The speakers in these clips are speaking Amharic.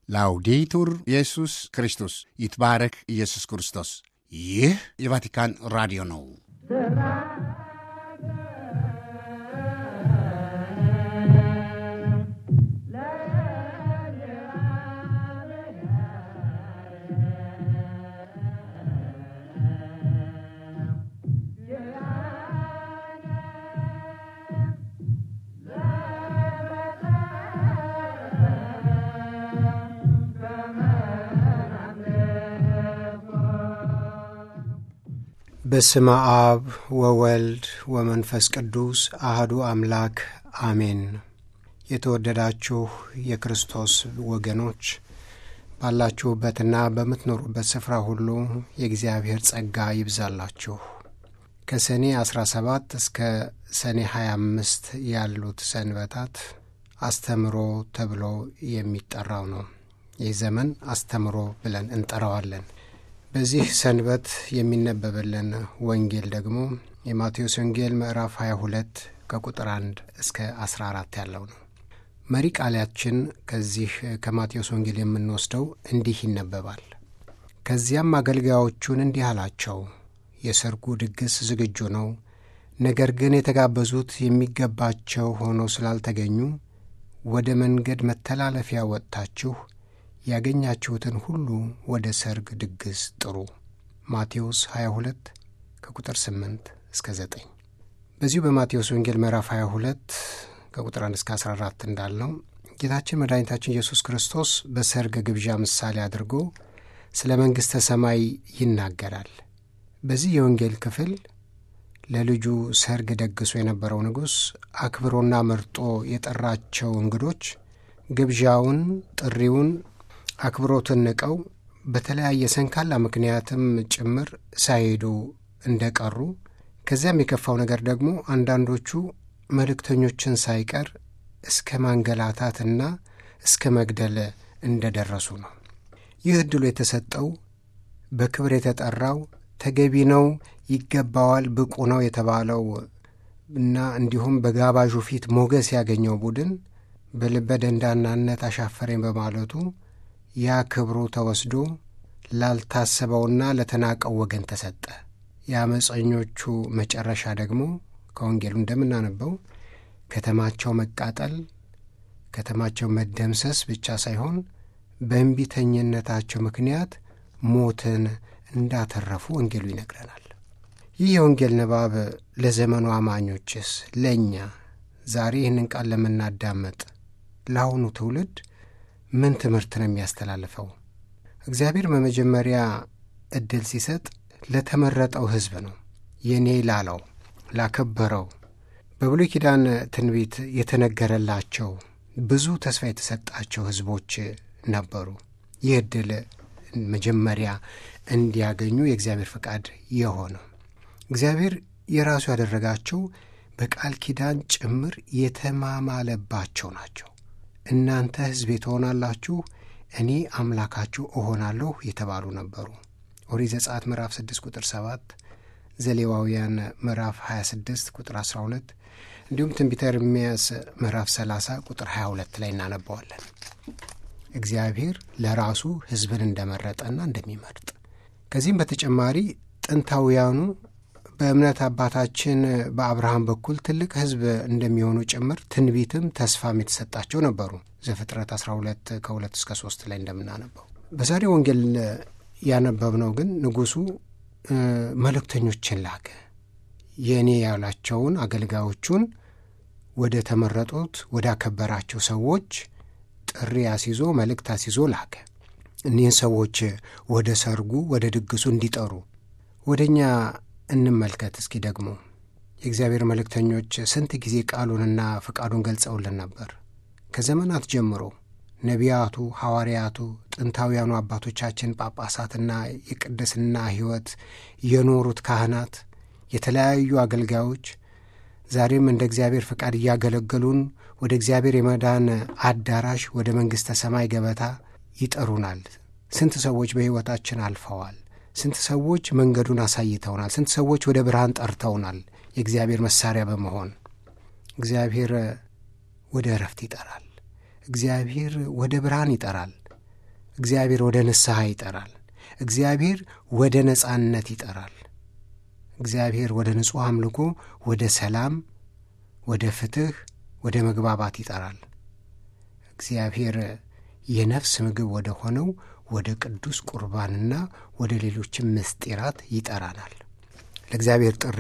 ላውዴቱር ኢየሱስ ክርስቶስ ይትባረክ ኢየሱስ ክርስቶስ። ይህ የቫቲካን ራዲዮ ነው። በስመ አብ ወወልድ ወመንፈስ ቅዱስ አህዱ አምላክ አሜን። የተወደዳችሁ የክርስቶስ ወገኖች ባላችሁበትና በምትኖሩበት ስፍራ ሁሉ የእግዚአብሔር ጸጋ ይብዛላችሁ። ከሰኔ 17 እስከ ሰኔ 25 ያሉት ሰንበታት አስተምሮ ተብሎ የሚጠራው ነው። ይህ ዘመን አስተምሮ ብለን እንጠራዋለን። በዚህ ሰንበት የሚነበበልን ወንጌል ደግሞ የማቴዎስ ወንጌል ምዕራፍ 22 ከቁጥር 1 እስከ 14 ያለው ነው። መሪ ቃላችን ከዚህ ከማቴዎስ ወንጌል የምንወስደው እንዲህ ይነበባል። ከዚያም አገልጋዮቹን እንዲህ አላቸው፣ የሰርጉ ድግስ ዝግጁ ነው፣ ነገር ግን የተጋበዙት የሚገባቸው ሆነው ስላልተገኙ ወደ መንገድ መተላለፊያ ወጥታችሁ ያገኛችሁትን ሁሉ ወደ ሰርግ ድግስ ጥሩ። ማቴዎስ 22 ከቁጥር 8 እስከ 9። በዚሁ በማቴዎስ ወንጌል ምዕራፍ 22 ከቁጥር 1 እስከ 14 እንዳልነው ጌታችን መድኃኒታችን ኢየሱስ ክርስቶስ በሰርግ ግብዣ ምሳሌ አድርጎ ስለ መንግሥተ ሰማይ ይናገራል። በዚህ የወንጌል ክፍል ለልጁ ሰርግ ደግሶ የነበረው ንጉሥ አክብሮና መርጦ የጠራቸው እንግዶች ግብዣውን፣ ጥሪውን አክብሮትን ንቀው በተለያየ ሰንካላ ምክንያትም ጭምር ሳይሄዱ እንደቀሩ ከዚያም የከፋው ነገር ደግሞ አንዳንዶቹ መልእክተኞችን ሳይቀር እስከ ማንገላታትና እስከ መግደል እንደደረሱ ነው። ይህ ዕድሉ የተሰጠው በክብር የተጠራው ተገቢ ነው፣ ይገባዋል፣ ብቁ ነው የተባለው እና እንዲሁም በጋባዡ ፊት ሞገስ ያገኘው ቡድን በልበ ደንዳናነት አሻፈረኝ በማለቱ ያ ክብሩ ተወስዶ ላልታሰበውና ለተናቀው ወገን ተሰጠ። የአመፀኞቹ መጨረሻ ደግሞ ከወንጌሉ እንደምናነበው ከተማቸው መቃጠል፣ ከተማቸው መደምሰስ ብቻ ሳይሆን በእንቢተኝነታቸው ምክንያት ሞትን እንዳተረፉ ወንጌሉ ይነግረናል። ይህ የወንጌል ንባብ ለዘመኑ አማኞችስ ለእኛ ዛሬ ይህንን ቃል ለምናዳመጥ ለአሁኑ ትውልድ ምን ትምህርት ነው የሚያስተላልፈው? እግዚአብሔር በመጀመሪያ ዕድል ሲሰጥ ለተመረጠው ሕዝብ ነው። የኔ ላለው ላከበረው፣ በብሉይ ኪዳን ትንቢት የተነገረላቸው ብዙ ተስፋ የተሰጣቸው ሕዝቦች ነበሩ። ይህ ዕድል መጀመሪያ እንዲያገኙ የእግዚአብሔር ፈቃድ የሆነው እግዚአብሔር የራሱ ያደረጋቸው በቃል ኪዳን ጭምር የተማማለባቸው ናቸው። እናንተ ሕዝቤ ትሆናላችሁ፣ እኔ አምላካችሁ እሆናለሁ የተባሉ ነበሩ። ኦሪት ዘጸአት ምዕራፍ 6 ቁጥር 7፣ ዘሌዋውያን ምዕራፍ 26 ቁጥር 12 እንዲሁም ትንቢተ ኤርምያስ ምዕራፍ 30 ቁጥር 22 ላይ እናነባዋለን። እግዚአብሔር ለራሱ ሕዝብን እንደመረጠና እንደሚመርጥ ከዚህም በተጨማሪ ጥንታውያኑ በእምነት አባታችን በአብርሃም በኩል ትልቅ ሕዝብ እንደሚሆኑ ጭምር ትንቢትም ተስፋም የተሰጣቸው ነበሩ። ዘፍጥረት 12 ከ2 እስከ 3 ላይ እንደምናነበው። በዛሬው ወንጌል ያነበብነው ግን ንጉሡ መልእክተኞችን ላከ። የእኔ ያላቸውን አገልጋዮቹን ወደ ተመረጡት ወደ አከበራቸው ሰዎች ጥሪ አስይዞ መልእክት አስይዞ ላከ። እኒህን ሰዎች ወደ ሰርጉ ወደ ድግሱ እንዲጠሩ ወደ እኛ እንመልከት እስኪ ደግሞ የእግዚአብሔር መልእክተኞች ስንት ጊዜ ቃሉንና ፈቃዱን ገልጸውልን ነበር። ከዘመናት ጀምሮ ነቢያቱ፣ ሐዋርያቱ፣ ጥንታውያኑ አባቶቻችን ጳጳሳትና የቅድስና ሕይወት የኖሩት ካህናት፣ የተለያዩ አገልጋዮች ዛሬም እንደ እግዚአብሔር ፈቃድ እያገለገሉን ወደ እግዚአብሔር የመዳን አዳራሽ ወደ መንግሥተ ሰማይ ገበታ ይጠሩናል። ስንት ሰዎች በሕይወታችን አልፈዋል። ስንት ሰዎች መንገዱን አሳይተውናል። ስንት ሰዎች ወደ ብርሃን ጠርተውናል። የእግዚአብሔር መሳሪያ በመሆን እግዚአብሔር ወደ እረፍት ይጠራል። እግዚአብሔር ወደ ብርሃን ይጠራል። እግዚአብሔር ወደ ንስሐ ይጠራል። እግዚአብሔር ወደ ነጻነት ይጠራል። እግዚአብሔር ወደ ንጹሕ አምልኮ፣ ወደ ሰላም፣ ወደ ፍትሕ፣ ወደ መግባባት ይጠራል። እግዚአብሔር የነፍስ ምግብ ወደ ሆነው ወደ ቅዱስ ቁርባንና ወደ ሌሎችም ምስጢራት ይጠራናል። ለእግዚአብሔር ጥሪ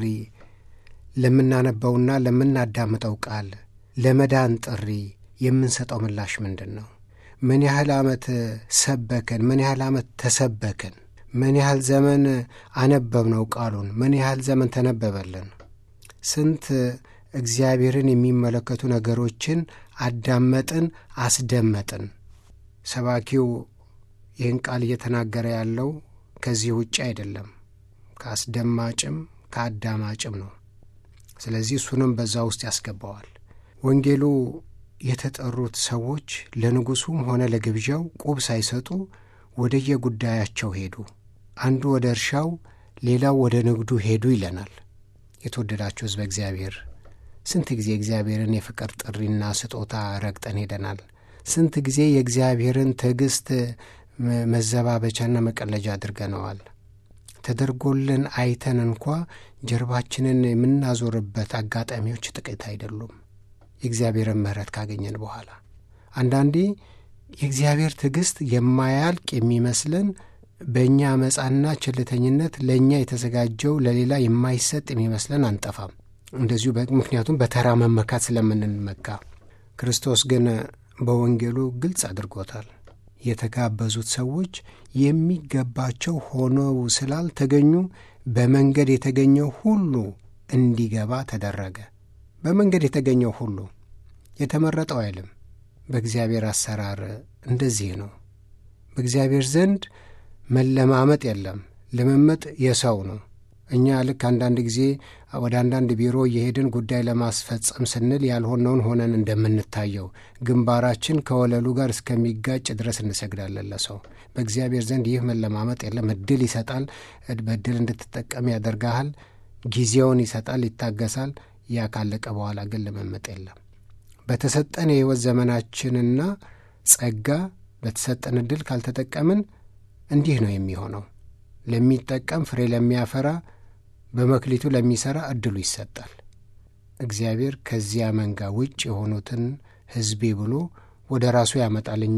ለምናነበውና ለምናዳምጠው ቃል ለመዳን ጥሪ የምንሰጠው ምላሽ ምንድን ነው? ምን ያህል ዓመት ሰበከን? ምን ያህል ዓመት ተሰበክን? ምን ያህል ዘመን አነበብነው ቃሉን? ምን ያህል ዘመን ተነበበልን? ስንት እግዚአብሔርን የሚመለከቱ ነገሮችን አዳመጥን፣ አስደመጥን? ሰባኪው ይህን ቃል እየተናገረ ያለው ከዚህ ውጭ አይደለም፣ ከአስደማጭም ከአዳማጭም ነው። ስለዚህ እሱንም በዛ ውስጥ ያስገባዋል። ወንጌሉ የተጠሩት ሰዎች ለንጉሡም ሆነ ለግብዣው ቁብ ሳይሰጡ ወደየጉዳያቸው ሄዱ። አንዱ ወደ እርሻው፣ ሌላው ወደ ንግዱ ሄዱ ይለናል። የተወደዳችሁ ሕዝበ እግዚአብሔር ስንት ጊዜ እግዚአብሔርን የፍቅር ጥሪና ስጦታ ረግጠን ሄደናል። ስንት ጊዜ የእግዚአብሔርን ትዕግሥት መዘባበቻና መቀለጃ አድርገነዋል። ተደርጎልን አይተን እንኳ ጀርባችንን የምናዞርበት አጋጣሚዎች ጥቂት አይደሉም። የእግዚአብሔርን ምሕረት ካገኘን በኋላ አንዳንዴ የእግዚአብሔር ትዕግሥት የማያልቅ የሚመስለን በእኛ አመፃና ቸልተኝነት ለእኛ የተዘጋጀው ለሌላ የማይሰጥ የሚመስለን አንጠፋም። እንደዚሁ ምክንያቱም በተራ መመካት ስለምንመካ፣ ክርስቶስ ግን በወንጌሉ ግልጽ አድርጎታል። የተጋበዙት ሰዎች የሚገባቸው ሆነው ስላልተገኙ በመንገድ የተገኘው ሁሉ እንዲገባ ተደረገ። በመንገድ የተገኘው ሁሉ የተመረጠው አይልም። በእግዚአብሔር አሰራር እንደዚህ ነው። በእግዚአብሔር ዘንድ መለማመጥ የለም። ልምምጥ የሰው ነው። እኛ ልክ አንዳንድ ጊዜ ወደ አንዳንድ ቢሮ እየሄድን ጉዳይ ለማስፈጸም ስንል ያልሆነውን ሆነን እንደምንታየው ግንባራችን ከወለሉ ጋር እስከሚጋጭ ድረስ እንሰግዳለን ለሰው። በእግዚአብሔር ዘንድ ይህ መለማመጥ የለም። እድል ይሰጣል። በእድል እንድትጠቀም ያደርግሃል። ጊዜውን ይሰጣል፣ ይታገሳል። ያ ካለቀ በኋላ ግን ልምምጥ የለም። በተሰጠን የሕይወት ዘመናችንና ጸጋ በተሰጠን እድል ካልተጠቀምን እንዲህ ነው የሚሆነው። ለሚጠቀም ፍሬ ለሚያፈራ በመክሊቱ ለሚሠራ እድሉ ይሰጣል። እግዚአብሔር ከዚያ መንጋ ውጭ የሆኑትን ሕዝቤ ብሎ ወደ ራሱ ያመጣል። እኛ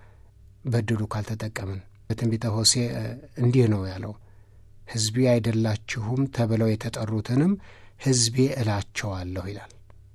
በእድሉ ካልተጠቀምን በትንቢተ ሆሴዕ እንዲህ ነው ያለው፣ ሕዝቤ አይደላችሁም ተብለው የተጠሩትንም ሕዝቤ እላቸዋለሁ ይላል።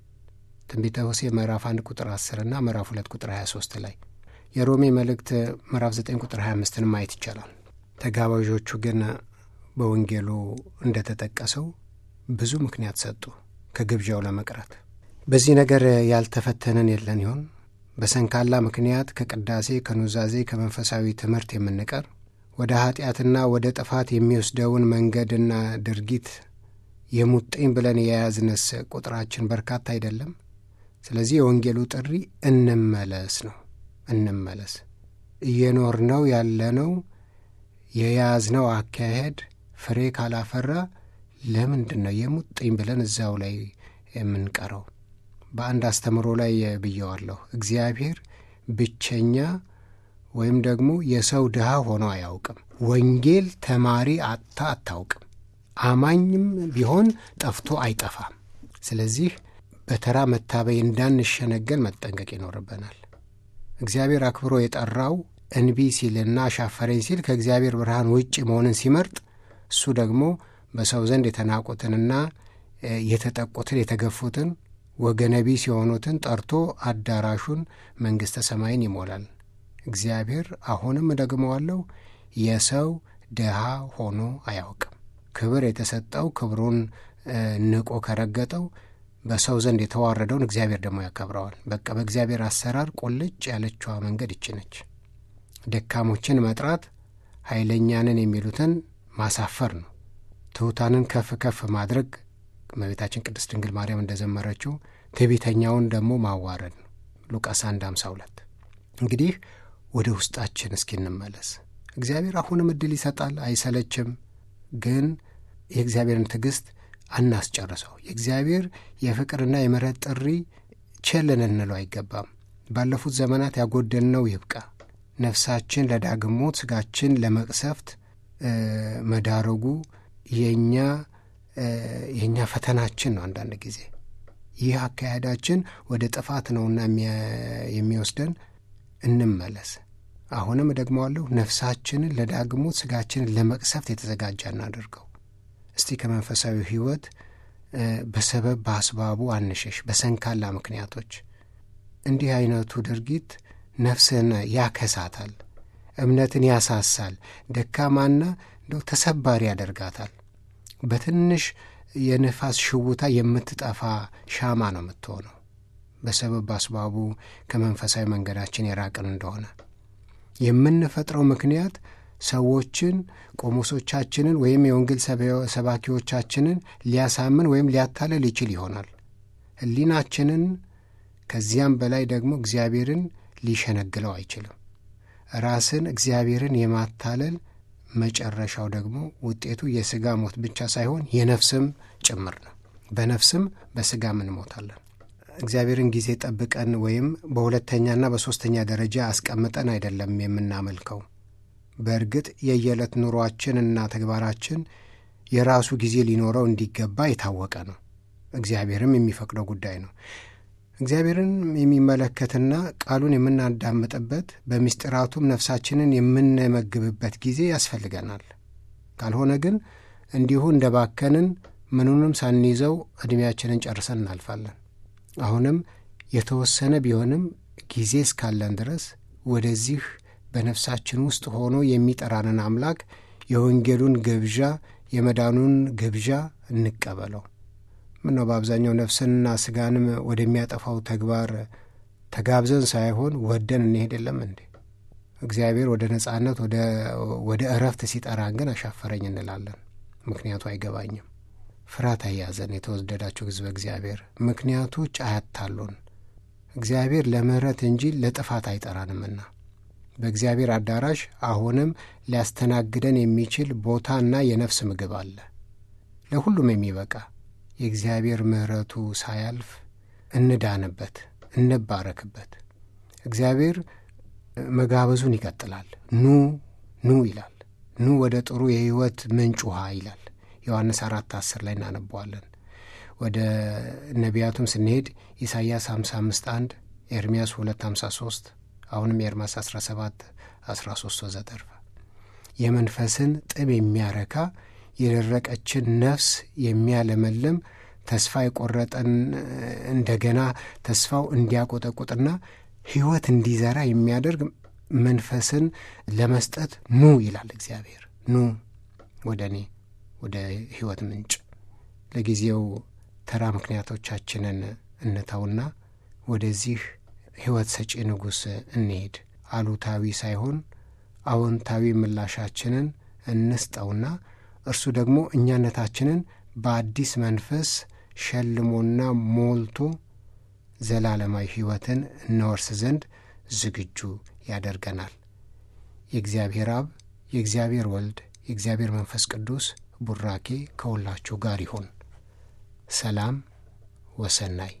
ትንቢተ ሆሴዕ ምዕራፍ 1 ቁጥር 10 እና ምዕራፍ 2 ቁጥር 23 ላይ የሮሜ መልእክት ምዕራፍ 9 ቁጥር 25ን ማየት ይቻላል። ተጋባዦቹ ግን በወንጌሉ እንደተጠቀሰው ብዙ ምክንያት ሰጡ ከግብዣው ለመቅረት። በዚህ ነገር ያልተፈተንን የለን ይሆን? በሰንካላ ምክንያት ከቅዳሴ ከኑዛዜ፣ ከመንፈሳዊ ትምህርት የምንቀር ወደ ኀጢአትና ወደ ጥፋት የሚወስደውን መንገድና ድርጊት የሙጥኝ ብለን የያዝንስ ቁጥራችን በርካታ አይደለም። ስለዚህ የወንጌሉ ጥሪ እንመለስ ነው። እንመለስ እየኖርነው ያለነው የያዝነው አካሄድ ፍሬ ካላፈራ ለምንድን ነው የሙጥኝ ብለን እዛው ላይ የምንቀረው? በአንድ አስተምሮ ላይ ብየዋለሁ። እግዚአብሔር ብቸኛ ወይም ደግሞ የሰው ድሃ ሆኖ አያውቅም። ወንጌል ተማሪ አጥታ አታውቅም። አማኝም ቢሆን ጠፍቶ አይጠፋም። ስለዚህ በተራ መታበይ እንዳንሸነገል መጠንቀቅ ይኖርብናል። እግዚአብሔር አክብሮ የጠራው እንቢ ሲልና አሻፈረኝ ሲል ከእግዚአብሔር ብርሃን ውጭ መሆንን ሲመርጥ እሱ ደግሞ በሰው ዘንድ የተናቁትንና የተጠቁትን የተገፉትን ወገነ ቢስ የሆኑትን ጠርቶ አዳራሹን መንግሥተ ሰማይን ይሞላል። እግዚአብሔር አሁንም እደግመዋለሁ የሰው ድሃ ሆኖ አያውቅም። ክብር የተሰጠው ክብሩን ንቆ ከረገጠው በሰው ዘንድ የተዋረደውን እግዚአብሔር ደግሞ ያከብረዋል። በቃ በእግዚአብሔር አሰራር ቁልጭ ያለችዋ መንገድ ይችነች። ደካሞችን መጥራት ኃይለኛንን የሚሉትን ማሳፈር ነው። ትሑታንን ከፍ ከፍ ማድረግ እመቤታችን ቅድስት ድንግል ማርያም እንደዘመረችው፣ ትዕቢተኛውን ደግሞ ማዋረድ ነው። ሉቃስ 1 52 እንግዲህ ወደ ውስጣችን እስኪ እንመለስ። እግዚአብሔር አሁንም እድል ይሰጣል፣ አይሰለችም። ግን የእግዚአብሔርን ትዕግሥት አናስጨርሰው። የእግዚአብሔር የፍቅርና የምሕረት ጥሪ ቸል ልንለው አይገባም። ባለፉት ዘመናት ያጎደልነው ይብቃ። ነፍሳችን ለዳግም ሞት ስጋችን ለመቅሰፍት መዳረጉ የእኛ የእኛ ፈተናችን ነው። አንዳንድ ጊዜ ይህ አካሄዳችን ወደ ጥፋት ነውና የሚወስደን እንመለስ። አሁንም እደግመዋለሁ፣ ነፍሳችንን ለዳግም ሞት ስጋችንን ለመቅሰፍት የተዘጋጀ እናደርገው። እስቲ ከመንፈሳዊ ሕይወት በሰበብ በአስባቡ አንሸሽ፣ በሰንካላ ምክንያቶች። እንዲህ አይነቱ ድርጊት ነፍስን ያከሳታል፣ እምነትን ያሳሳል፣ ደካማና እንደው ተሰባሪ ያደርጋታል። በትንሽ የንፋስ ሽውታ የምትጠፋ ሻማ ነው የምትሆነው በሰበብ በአስባቡ ከመንፈሳዊ መንገዳችን የራቅን እንደሆነ የምንፈጥረው ምክንያት ሰዎችን ቆሞሶቻችንን ወይም የወንጌል ሰባኪዎቻችንን ሊያሳምን ወይም ሊያታለል ይችል ይሆናል። ሕሊናችንን ከዚያም በላይ ደግሞ እግዚአብሔርን ሊሸነግለው አይችልም። ራስን እግዚአብሔርን የማታለል መጨረሻው ደግሞ ውጤቱ የሥጋ ሞት ብቻ ሳይሆን የነፍስም ጭምር ነው። በነፍስም በሥጋም እንሞታለን። እግዚአብሔርን ጊዜ ጠብቀን ወይም በሁለተኛና በሦስተኛ ደረጃ አስቀምጠን አይደለም የምናመልከው። በእርግጥ የየዕለት ኑሯችንና ተግባራችን የራሱ ጊዜ ሊኖረው እንዲገባ የታወቀ ነው። እግዚአብሔርም የሚፈቅደው ጉዳይ ነው። እግዚአብሔርን የሚመለከትና ቃሉን የምናዳምጥበት በምስጢራቱም ነፍሳችንን የምንመግብበት ጊዜ ያስፈልገናል። ካልሆነ ግን እንዲሁ እንደ ባከንን ምኑንም ሳንይዘው ዕድሜያችንን ጨርሰን እናልፋለን። አሁንም የተወሰነ ቢሆንም ጊዜ እስካለን ድረስ ወደዚህ በነፍሳችን ውስጥ ሆኖ የሚጠራንን አምላክ የወንጌሉን ግብዣ የመዳኑን ግብዣ እንቀበለው። ምነው በአብዛኛው ነፍስንና ስጋንም ወደሚያጠፋው ተግባር ተጋብዘን ሳይሆን ወደን እንሄድ የለም እንዴ? እግዚአብሔር ወደ ነጻነት ወደ እረፍት ሲጠራን ግን አሻፈረኝ እንላለን። ምክንያቱ አይገባኝም። ፍርሃት አያዘን። የተወደዳቸው ሕዝበ እግዚአብሔር ምክንያቶች አያታሉን። እግዚአብሔር ለምሕረት እንጂ ለጥፋት አይጠራንምና በእግዚአብሔር አዳራሽ አሁንም ሊያስተናግደን የሚችል ቦታና የነፍስ ምግብ አለ፣ ለሁሉም የሚበቃ የእግዚአብሔር ምሕረቱ ሳያልፍ እንዳንበት፣ እንባረክበት። እግዚአብሔር መጋበዙን ይቀጥላል። ኑ ኑ ይላል። ኑ ወደ ጥሩ የሕይወት ምንጭ ውሃ ይላል። ዮሐንስ አራት አስር ላይ እናነበዋለን። ወደ ነቢያቱም ስንሄድ ኢሳይያስ 55 1 ኤርምያስ 2 53 አሁንም ኤርምያስ 17 13 ወዘተርፈ የመንፈስን ጥም የሚያረካ የደረቀችን ነፍስ የሚያለመልም ተስፋ የቆረጠን እንደገና ተስፋው እንዲያቆጠቁጥና ሕይወት እንዲዘራ የሚያደርግ መንፈስን ለመስጠት ኑ ይላል እግዚአብሔር። ኑ ወደ እኔ ወደ ሕይወት ምንጭ። ለጊዜው ተራ ምክንያቶቻችንን እንተውና ወደዚህ ሕይወት ሰጪ ንጉሥ እንሄድ። አሉታዊ ሳይሆን አዎንታዊ ምላሻችንን እንስጠውና እርሱ ደግሞ እኛነታችንን በአዲስ መንፈስ ሸልሞና ሞልቶ ዘላለማዊ ሕይወትን እንወርስ ዘንድ ዝግጁ ያደርገናል። የእግዚአብሔር አብ፣ የእግዚአብሔር ወልድ፣ የእግዚአብሔር መንፈስ ቅዱስ ቡራኬ ከሁላችሁ ጋር ይሁን። ሰላም ወሰናይ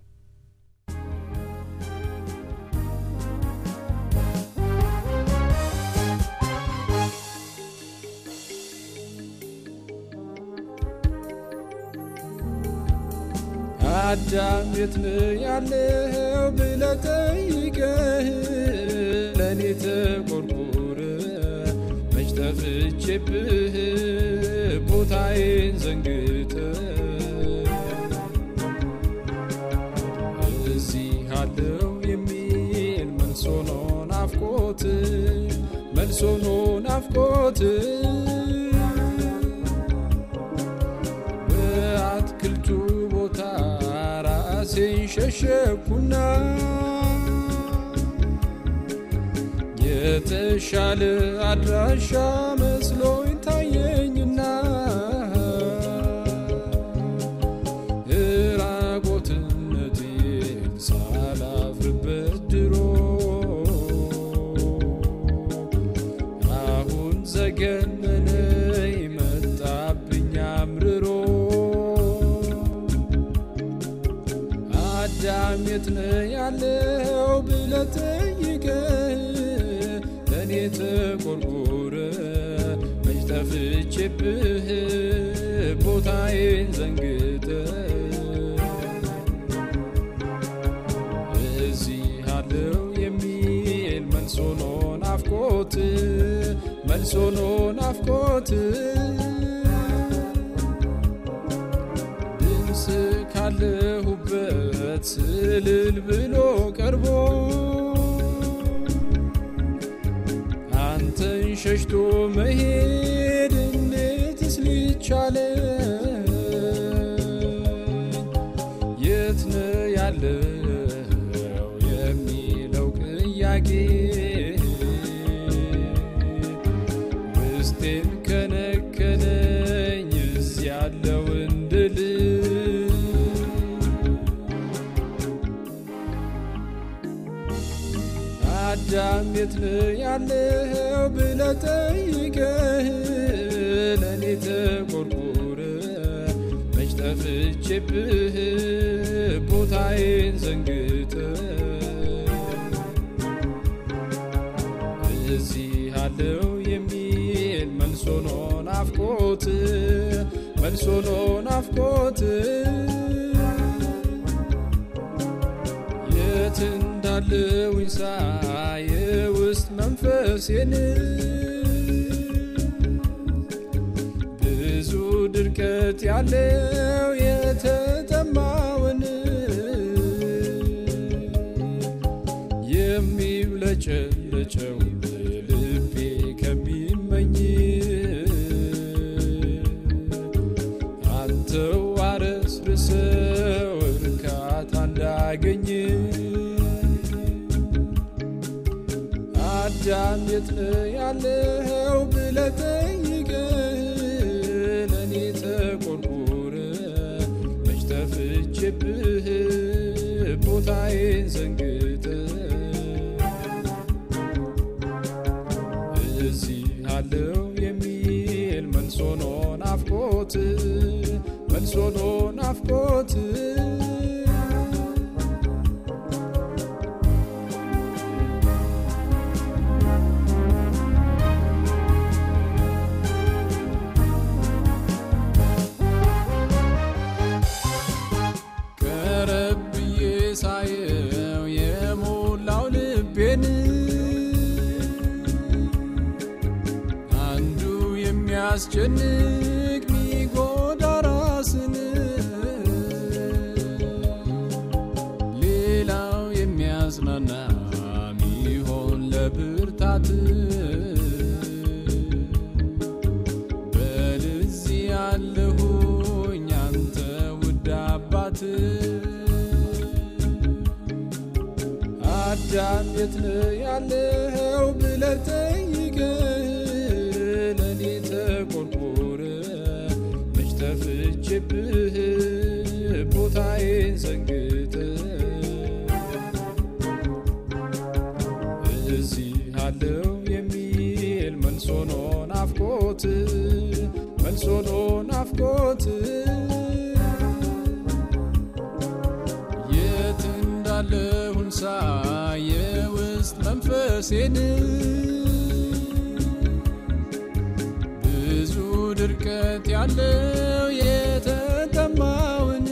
አዳም የት ነው ያለው ብለህ ጠይቀህ ለእኔ ተቆርቆረ መች ጠፍቼብህ ቦታዬን ዘንግተህ እዚህ አለው የሚል መልሶ ነው ናፍቆት መልሶ ነው ናፍቆት በአትክልቱ ቦታ ራሴን ሸሸኩና የተሻለ አድራሻ መስሎኝ ታየኝና እራቆትነቴን ሳላፍርበት ድሮ አሁን ዘገነነኝ መጣብኝ አምርሮ አዳም የት ነው ያለው ብለህ ጠይቀህ ለእኔ ተቆርቁረ መች ጠፍቼብህ ቦታዬን ዘንግተ እዚህ አለው የሚል መልሶ ነው ናፍቆት መልሶ ነው ናፍቆት ድምፅ ካለሁበት ስልል ብሎ ቀርቦ አንተን ሸሽቶ መሄድ እንዴትስ ሊቻለ የት ነው ያለው የሚለው ቅያቄ ውስጤን ከነከነኝ እዚህ ያለው እንድል አዳም የት ነው ያለው ብለህ ጠይቀህ ለእኔ ተቆርቁረ መች ጠፍቼብህ ቦታዬን ዘንግተ እዚህ አለው የሚል መልሶ ነው ናፍቆት መልሶ ነው ናፍቆት የት እንዳለውኝ ሳይ ውስጥ መንፈሴን ብዙ ድርቀት ያለው የተጠማውን የሚብለጨለጨው ልቤ ከሚመኝ አንተው አረስርሰው እርካታ እንዳገኝ አዳም የት ነው ያለው ብለህ ጠይቀህ ለእኔ ተቆርቁረ መች ጠፍቼብህ ቦታዬን ዘንግተ እዚህ አለው የሚል መልሶ ነው ናፍቆት መልሶ ነው ናፍቆት ቀረብ ብዬ ሳየው የሞላው ልቤን አንዱ የሚያስጨንቅ ሚጎዳ ራስን ሌላው የሚያጽናና ሚሆን ለብርታት በልዚህ ያለሁኝ አንተ ውድ አባት አዳም የት ነው ያለው ብለህ ጠይቀህ ለእኔ ተቆርቆረ መች ጠፍቼብህ ቦታዬን ዘንግተ እዚህ አለው የሚል መልሶ ነው ናፍቆት መልሶ ነው ናፍቆት የት እንዳለሁን ሳይ የውስጥ መንፈሴን ብዙ ድርቀት ያለው የተጠማውን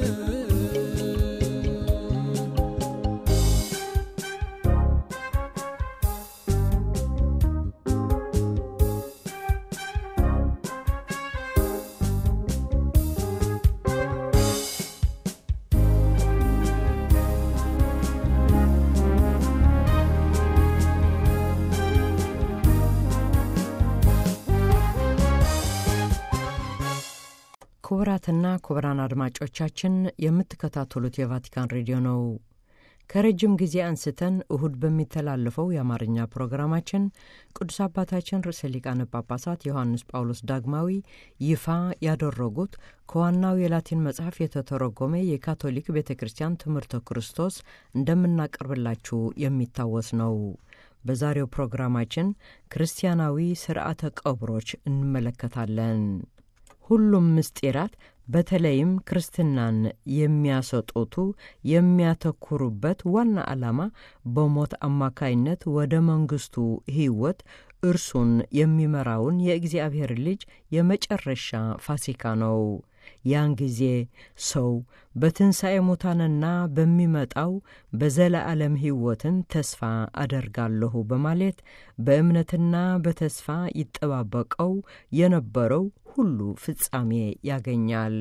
ክቡራትና ክቡራን አድማጮቻችን የምትከታተሉት የቫቲካን ሬዲዮ ነው። ከረጅም ጊዜ አንስተን እሁድ በሚተላለፈው የአማርኛ ፕሮግራማችን ቅዱስ አባታችን ርዕሰ ሊቃነ ጳጳሳት ዮሐንስ ጳውሎስ ዳግማዊ ይፋ ያደረጉት ከዋናው የላቲን መጽሐፍ የተተረጎመ የካቶሊክ ቤተ ክርስቲያን ትምህርተ ክርስቶስ እንደምናቀርብላችሁ የሚታወስ ነው። በዛሬው ፕሮግራማችን ክርስቲያናዊ ስርዓተ ቀብሮች እንመለከታለን። ሁሉም ምስጢራት በተለይም ክርስትናን የሚያሰጡቱ የሚያተኩሩበት ዋና ዓላማ በሞት አማካይነት ወደ መንግሥቱ ሕይወት እርሱን የሚመራውን የእግዚአብሔር ልጅ የመጨረሻ ፋሲካ ነው። ያን ጊዜ ሰው በትንሣኤ ሙታንና በሚመጣው በዘለዓለም ሕይወትን ተስፋ አደርጋለሁ በማለት በእምነትና በተስፋ ይጠባበቀው የነበረው ሁሉ ፍጻሜ ያገኛል።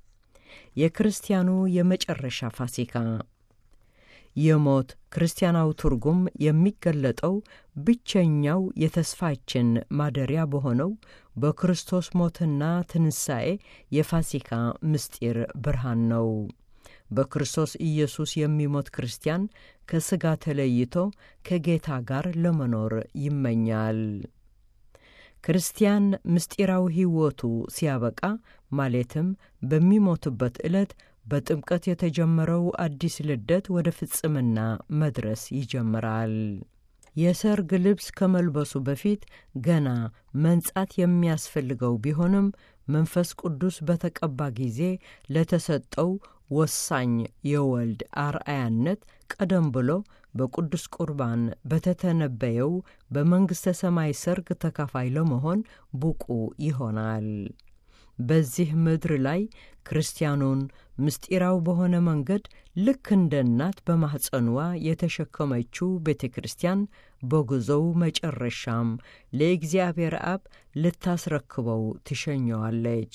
የክርስቲያኑ የመጨረሻ ፋሲካ የሞት ክርስቲያናዊ ትርጉም የሚገለጠው ብቸኛው የተስፋችን ማደሪያ በሆነው በክርስቶስ ሞትና ትንሣኤ የፋሲካ ምስጢር ብርሃን ነው። በክርስቶስ ኢየሱስ የሚሞት ክርስቲያን ከሥጋ ተለይቶ ከጌታ ጋር ለመኖር ይመኛል። ክርስቲያን ምስጢራዊ ሕይወቱ ሲያበቃ ማለትም በሚሞትበት ዕለት በጥምቀት የተጀመረው አዲስ ልደት ወደ ፍጽምና መድረስ ይጀምራል። የሰርግ ልብስ ከመልበሱ በፊት ገና መንጻት የሚያስፈልገው ቢሆንም መንፈስ ቅዱስ በተቀባ ጊዜ ለተሰጠው ወሳኝ የወልድ አርአያነት ቀደም ብሎ በቅዱስ ቁርባን በተተነበየው በመንግሥተ ሰማይ ሰርግ ተካፋይ ለመሆን ብቁ ይሆናል። በዚህ ምድር ላይ ክርስቲያኑን ምስጢራዊ በሆነ መንገድ ልክ እንደ እናት በማኅፀንዋ የተሸከመችው ቤተ ክርስቲያን በጉዞው መጨረሻም ለእግዚአብሔር አብ ልታስረክበው ትሸኘዋለች።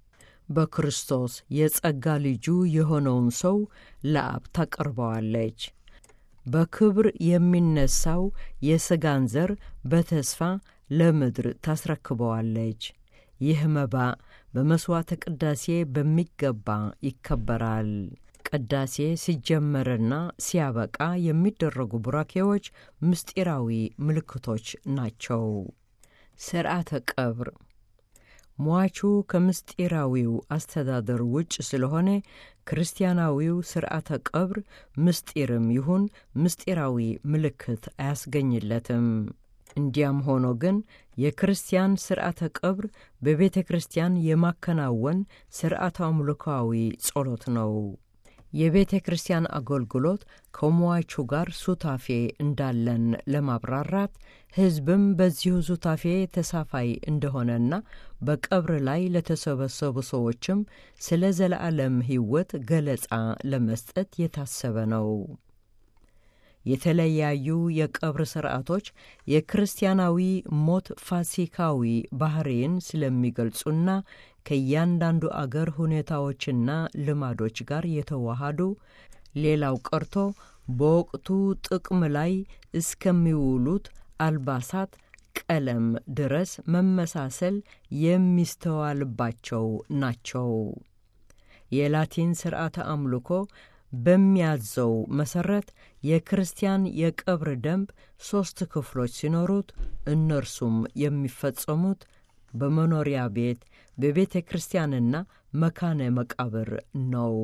በክርስቶስ የጸጋ ልጁ የሆነውን ሰው ለአብ ታቀርበዋለች። በክብር የሚነሳው የሥጋን ዘር በተስፋ ለምድር ታስረክበዋለች። ይህ መባ በመሥዋዕተ ቅዳሴ በሚገባ ይከበራል። ቅዳሴ ሲጀመርና ሲያበቃ የሚደረጉ ቡራኬዎች ምስጢራዊ ምልክቶች ናቸው። ሥርዓተ ቀብር ሟቹ ከምስጢራዊው አስተዳደር ውጭ ስለሆነ ክርስቲያናዊው ሥርዓተ ቀብር ምስጢርም ይሁን ምስጢራዊ ምልክት አያስገኝለትም። እንዲያም ሆኖ ግን የክርስቲያን ሥርዓተ ቀብር በቤተ ክርስቲያን የማከናወን ሥርዓተ አምልኮዊ ጸሎት ነው። የቤተ ክርስቲያን አገልግሎት ከሟቹ ጋር ሱታፌ እንዳለን ለማብራራት ሕዝብም በዚሁ ሱታፌ ተሳፋይ እንደሆነና በቀብር ላይ ለተሰበሰቡ ሰዎችም ስለ ዘለዓለም ሕይወት ገለጻ ለመስጠት የታሰበ ነው። የተለያዩ የቀብር ሥርዓቶች የክርስቲያናዊ ሞት ፋሲካዊ ባህሪን ስለሚገልጹና ከእያንዳንዱ አገር ሁኔታዎችና ልማዶች ጋር የተዋሃዱ ሌላው ቀርቶ በወቅቱ ጥቅም ላይ እስከሚውሉት አልባሳት ቀለም ድረስ መመሳሰል የሚስተዋልባቸው ናቸው። የላቲን ሥርዓተ አምልኮ በሚያዘው መሠረት የክርስቲያን የቀብር ደንብ ሦስት ክፍሎች ሲኖሩት እነርሱም የሚፈጸሙት በመኖሪያ ቤት፣ በቤተ ክርስቲያንና መካነ መቃብር ነው።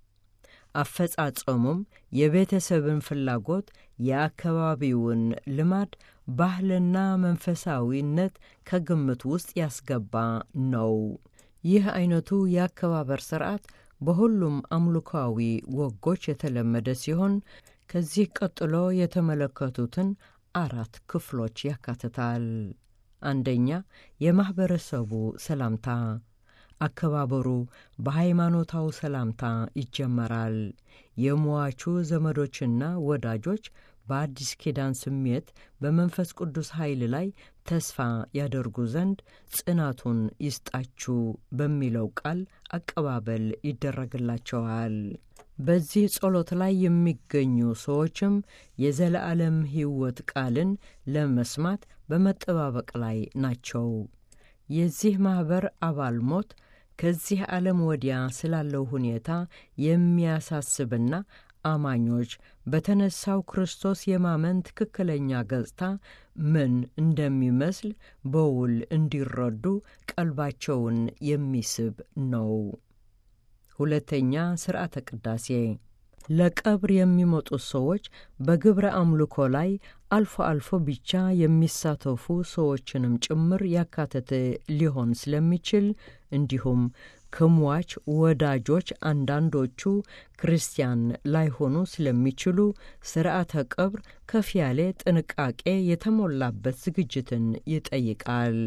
አፈጻጸሙም የቤተሰብን ፍላጎት፣ የአካባቢውን ልማድ፣ ባህልና መንፈሳዊነት ከግምት ውስጥ ያስገባ ነው። ይህ አይነቱ የአከባበር ሥርዓት በሁሉም አምልኮዊ ወጎች የተለመደ ሲሆን ከዚህ ቀጥሎ የተመለከቱትን አራት ክፍሎች ያካትታል። አንደኛ፣ የማኅበረሰቡ ሰላምታ። አከባበሩ በሃይማኖታዊ ሰላምታ ይጀመራል። የሟቹ ዘመዶችና ወዳጆች በአዲስ ኪዳን ስሜት በመንፈስ ቅዱስ ኃይል ላይ ተስፋ ያደርጉ ዘንድ ጽናቱን ይስጣችሁ በሚለው ቃል አቀባበል ይደረግላቸዋል። በዚህ ጸሎት ላይ የሚገኙ ሰዎችም የዘለዓለም ሕይወት ቃልን ለመስማት በመጠባበቅ ላይ ናቸው። የዚህ ማኅበር አባል ሞት ከዚህ ዓለም ወዲያ ስላለው ሁኔታ የሚያሳስብና አማኞች በተነሳው ክርስቶስ የማመን ትክክለኛ ገጽታ ምን እንደሚመስል በውል እንዲረዱ ቀልባቸውን የሚስብ ነው። ሁለተኛ፣ ሥርዓተ ቅዳሴ ለቀብር የሚመጡት ሰዎች በግብረ አምልኮ ላይ አልፎ አልፎ ብቻ የሚሳተፉ ሰዎችንም ጭምር ያካተተ ሊሆን ስለሚችል እንዲሁም ከሟች ወዳጆች አንዳንዶቹ ክርስቲያን ላይሆኑ ስለሚችሉ ስርዓተ ቀብር ከፍ ያለ ጥንቃቄ የተሞላበት ዝግጅትን ይጠይቃል።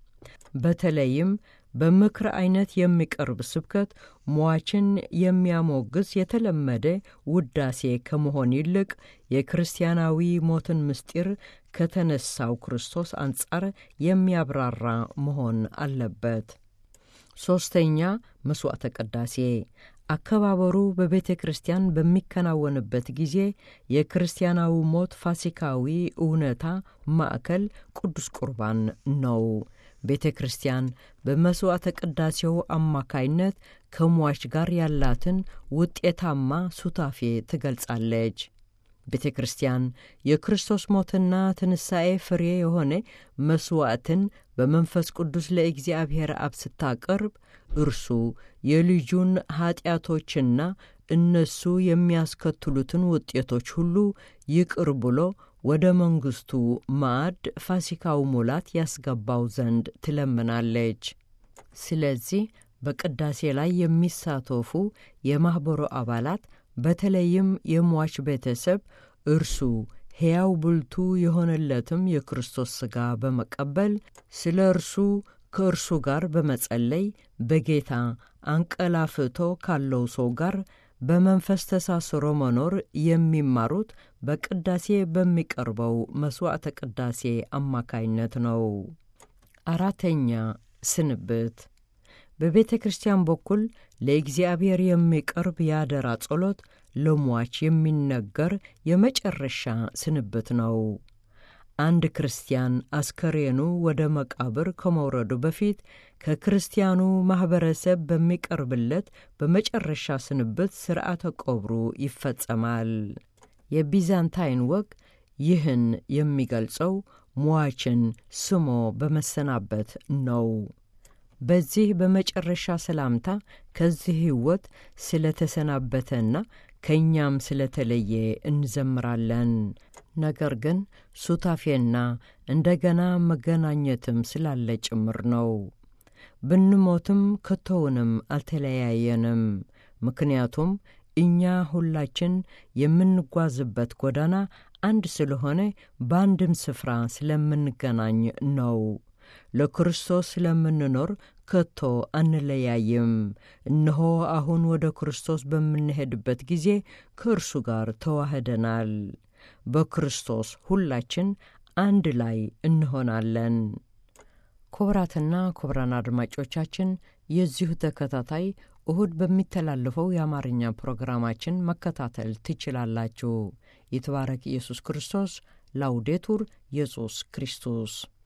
በተለይም በምክር አይነት የሚቀርብ ስብከት ሟችን የሚያሞግስ የተለመደ ውዳሴ ከመሆን ይልቅ የክርስቲያናዊ ሞትን ምስጢር ከተነሳው ክርስቶስ አንጻር የሚያብራራ መሆን አለበት። ሦስተኛ መስዋዕተ ቅዳሴ አከባበሩ በቤተ ክርስቲያን በሚከናወንበት ጊዜ የክርስቲያናዊ ሞት ፋሲካዊ እውነታ ማዕከል ቅዱስ ቁርባን ነው። ቤተ ክርስቲያን በመስዋዕተ ቅዳሴው አማካይነት ከሟች ጋር ያላትን ውጤታማ ሱታፌ ትገልጻለች። ቤተ ክርስቲያን የክርስቶስ ሞትና ትንሣኤ ፍሬ የሆነ መሥዋዕትን በመንፈስ ቅዱስ ለእግዚአብሔር አብ ስታቀርብ እርሱ የልጁን ኀጢአቶችና እነሱ የሚያስከትሉትን ውጤቶች ሁሉ ይቅር ብሎ ወደ መንግሥቱ ማዕድ ፋሲካው ሙላት ያስገባው ዘንድ ትለምናለች። ስለዚህ በቅዳሴ ላይ የሚሳተፉ የማኅበሩ አባላት በተለይም የሟች ቤተሰብ እርሱ ሕያው ብልቱ የሆነለትም የክርስቶስ ሥጋ በመቀበል ስለ እርሱ ከእርሱ ጋር በመጸለይ በጌታ አንቀላፍቶ ካለው ሰው ጋር በመንፈስ ተሳስሮ መኖር የሚማሩት በቅዳሴ በሚቀርበው መሥዋዕተ ቅዳሴ አማካይነት ነው። አራተኛ ስንብት በቤተ ክርስቲያን በኩል ለእግዚአብሔር የሚቀርብ የአደራ ጸሎት ለሟች የሚነገር የመጨረሻ ስንብት ነው። አንድ ክርስቲያን አስከሬኑ ወደ መቃብር ከመውረዱ በፊት ከክርስቲያኑ ማኅበረሰብ በሚቀርብለት በመጨረሻ ስንብት ሥርዓተ ቀብሩ ይፈጸማል። የቢዛንታይን ወግ ይህን የሚገልጸው ሟችን ስሞ በመሰናበት ነው። በዚህ በመጨረሻ ሰላምታ ከዚህ ሕይወት ስለ ተሰናበተና ከእኛም ስለ ተለየ እንዘምራለን። ነገር ግን ሱታፌና እንደገና መገናኘትም ስላለ ጭምር ነው። ብንሞትም ከቶውንም አልተለያየንም። ምክንያቱም እኛ ሁላችን የምንጓዝበት ጎዳና አንድ ስለሆነ በአንድም ስፍራ ስለምንገናኝ ነው። ለክርስቶስ ስለምንኖር ከቶ አንለያይም። እነሆ አሁን ወደ ክርስቶስ በምንሄድበት ጊዜ ከእርሱ ጋር ተዋህደናል። በክርስቶስ ሁላችን አንድ ላይ እንሆናለን። ክቡራትና ክቡራን አድማጮቻችን የዚሁ ተከታታይ እሁድ በሚተላለፈው የአማርኛ ፕሮግራማችን መከታተል ትችላላችሁ። ይትባረክ ኢየሱስ ክርስቶስ። ላውዴቱር ኢየሱስ ክርስቶስ